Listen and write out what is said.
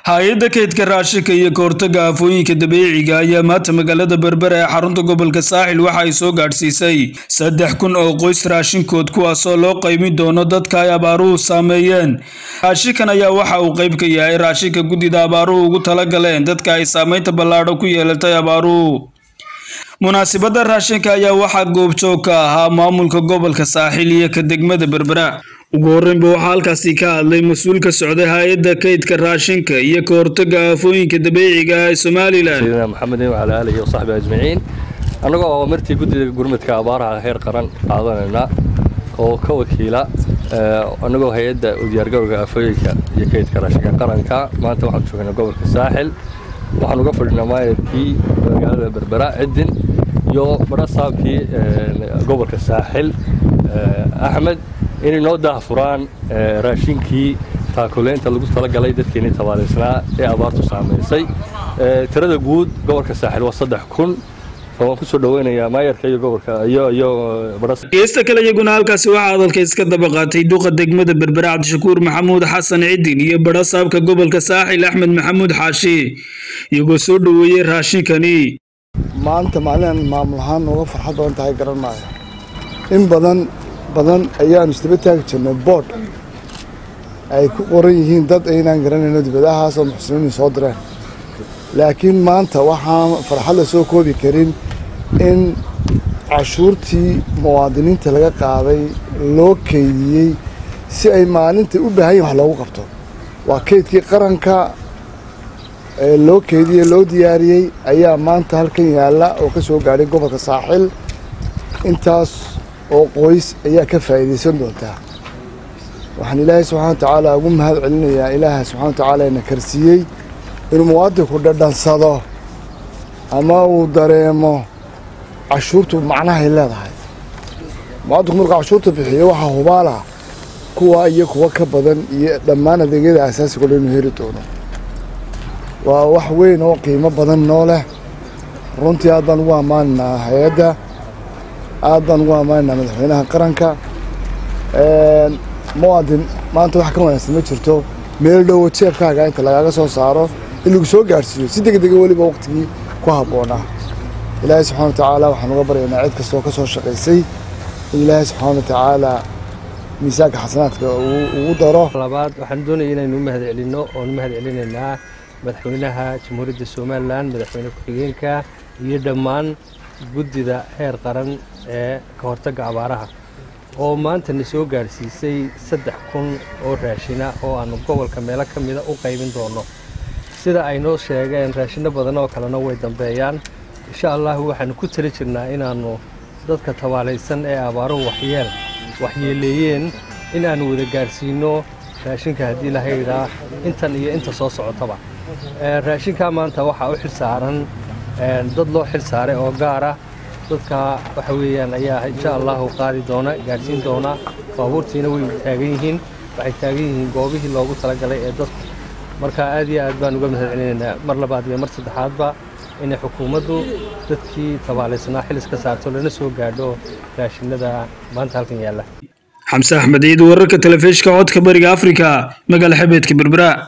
hay-adda kaydka raashinka iyo kahortaga aafooyinka dabiiciga ayaa maanta magaalada berbera ee xarunta gobolka saaxil waxa ay soo gaadhsiisay saddex kun oo qoys raashinkood kuwaasoo loo qaymin doono dadka ay abaaruhu saameeyeen raashinkan ayaa waxa uu qayb ka yahay raashinka guddida abaaruhu ugu tala galeen dadka ay saameynta ballaadho ku yeelatay abaaruhu munaasibadda raashinka ayaa waxaa goobjoog ka ahaa maamulka gobolka saaxil iyo ka degmada berbera ugu horreynba waxaa halkaasi ka hadlay mas-uul ka socday hay-adda kaydka raashinka iyo ka hortaga aafooyinka dabiiciga ee somalilan سيدنا محمد وعلى آله وصحبه أجمعين annagoo oo martii guddiga gurmadka abaaraha heer qaran qaadanayna oo ka wakiila annagoo hay-adda u diyaargarowga aafooyinka iyo kaydka raashinka qaranka maanta waxaan joognaa gobolka saaxil waxaan uga fadhinaa maayarkii magaalada berbera cidin iyo barasaabkii gobolka saaxil axmed inay noo daahfuraan raashinkii taakuleynta lagu talagalay dadkeenii tabaalaysnaa ee abaartu saamaysay tirada guud gobolka saaxil waa saddex kun waan kusoo dhaweynayaa maayarka iyo gobolka iyo iyo baras geesta kale iyaguna halkaasi waxaa hadalka iska daba qaatay duqa degmada berbera cabdishakuur maxamuud xasan cidin iyo barasaabka gobolka saaxil axmed maxamuud xaashi iyagoo soo dhoweeyey raashinkani maanta maalin maamul ahaan uga farxad badan tahay garan maayo in badan badan ayaanu isdaba taagi jirnay boodh ay ku qoran yihiin dad aynaan garanayno dibadahaasoo muxsiniin soo direen laakiin maanta waxaan farxad la soo koobi karin in cashuurtii muwaadiniinta laga qaaday loo keydiyey si ay maalintai u baahan yihin wax loogu qabto waa keydkii qaranka ee loo keydiyey loo diyaariyey ayaa maanta halkan yaalla oo ka soo gaadhay gobolka saaxil intaas oo qoys ayaa ka faa'iidaysan doontaa waxaan ilaahay subxana wa tacaala ugu mahad celinayaa ilaaha subxana wa tacaala ina karsiiyey inuu muwaadinku dhadhansado ama uu dareemo cashuurtu macnahay leedahay muwaadinku markuu cashuurta bixiyo waxaa hubaala kuwa iyo kuwa ka badan iyo dhammaan adeegyada asaasiga o dhan inuu heri doono waa wax weyn oo qiimo badan noo leh runtii aad baan ugu ammaanaynaa hay-adda aad baan ugu ammaanaynaa madaxweynaha qaranka muwaadin maanta wax ka wanaagsan ma jirto meel dhowo jeebkaaga inta lagaaga soo saaro in lagu soo gaadhsiiyo si deg dega weliba waqtigii ku habboonaa ilaahay subxana wa tacaala waxaan uga baryaynaa cid kastoo ka soo shaqaysay in ilaahay subxaana wa tacaala miisaanka xasanaadka ugu daro labaad waxaan doonaya inaynu u mahad celinno oon u mahad celinaynaa madaxweynaha jamhuuriyadda somalilan madaxweyne ku-xigeenka iyo dhammaan guddida heer qaran ee ka hortagga abaaraha oo maanta na soo gaadhsiisay saddex kun oo raashina oo aanu gobolka meelo ka mida u qaybin doonno sida ay noo sheegeen raashinno badan oo kalena way dambeeyaan insha allahu waxaanu ku tali jirnaa inaannu dadka tabaalaysan ee abaaruhu waxyeel waxyeeleeyeen in aanu wada gaadhsiinno raashinka haddii la haydhaa intan iyo inta soo socotaba raashinkaa maanta waxaa u xil saaran dad loo xil saaray oo gaara dadka waxa weeyaan ayaa insha allahu qaadi doona gaadhsiin doona baabuurtiina way taagan yihiin waxay taagan yihiin goobihii loogu talagalay ee dadku marka aad iyo aad baan uga mahad celinaynaa mar labaad iyo mar saddexaadba inay xukuumaddu dadkii tabaalaysnaa xilis ka saarto lana soo gaadho raashinada maanta halkan yaalla xamse axmed ciid wararka telefishka codka bariga afrika magaala xabeedka berbera